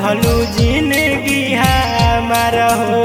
दिहलू जिंदगी हमार हो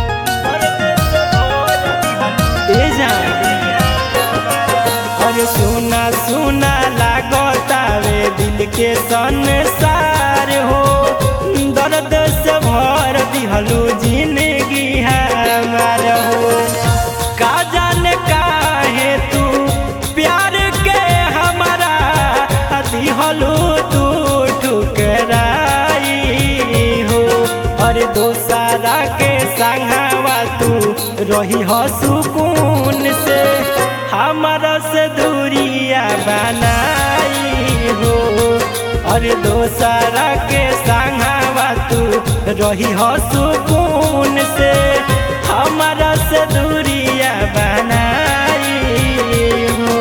ए जान अरे सुना सुना लागतावे दिल के संसार हो दर्द से भर दिहलू जिंदगी हमार हो का जाने काहे तू प्यार के हमारा दिहलू तू ठुकराई हो अरे दोसारा के संगवा तू रही हो सुकून से हमारा से दूरिया बनाई हो अरे दोसारा के संगवा तू रही हो सुकून से हमारा से दूरिया बनाई हो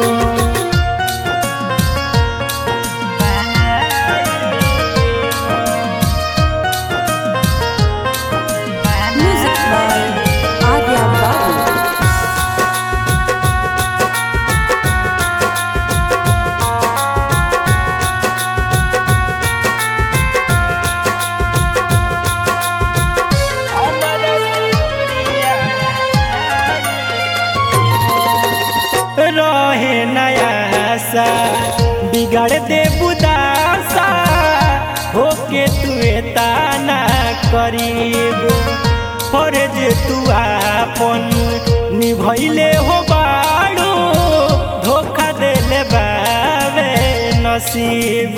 Music by Arya Babu. रहे नया सा बिगड़ दे बुदासा होके तू ताना करीब फर्ज तू आपन निभैले हो बाड़ू धोखा देले बावे नसीब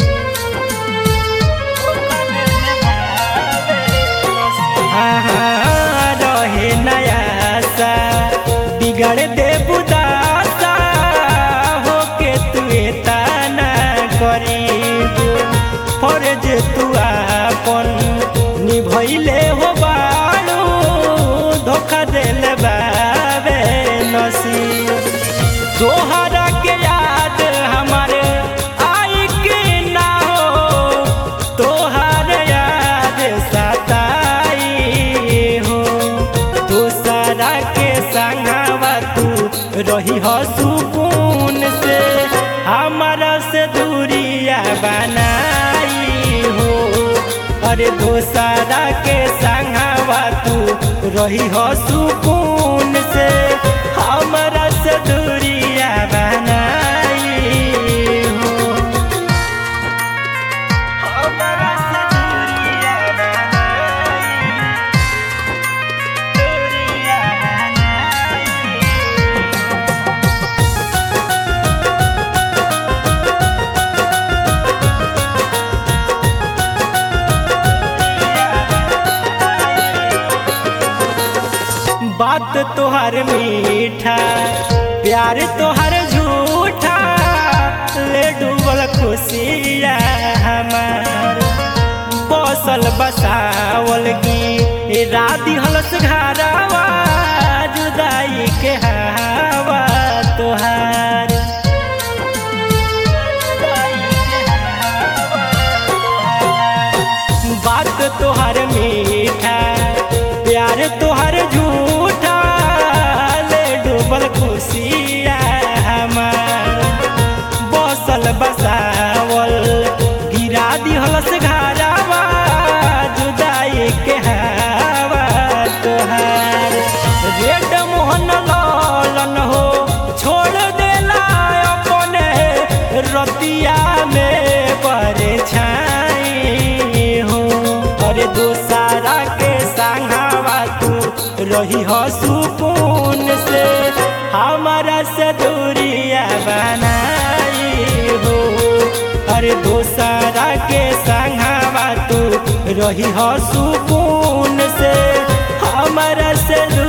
हाँ, रहे नया सा बिगड़ दे बुदासा होके तू ताना करीब फर्ज तू आपन निभैले हो बाड़ू धोखा देले बाबे नसीब तोहरा के याद हमारे आई के ना हो तोहर याद सताई हो दूसरा के संगवा तू रही हो सुकून से हमारा से दूरिया बनाई हो अरे दूसरा के संगवा तू रही हो सुकून से हमारा से दूरिया बनाई हो हमारा से दूरिया बनाई दूरिया बनाई बात तोहर मीठा प्यार तोहर झूठा ले डूबल खुशिया हमार बसल बसावल की राधी हलस घरवा जुदाई के हवा तोहार बात तोहर मीठा प्यार तोहर झूठा ले डूबल खुशिया हमार बसल बसावल गिरा दिहलस घरवा जुदाई के हवा तोहार रेड मोहन लालन हो छोड़ देला अपने रतिया में परछाई हो अरे दोसारा के संगवा तू रही हो सुकून से हमारा से दूरिया बनाई हो अरे दोसारा के संगवा तू रही हो सुकून से हमारा से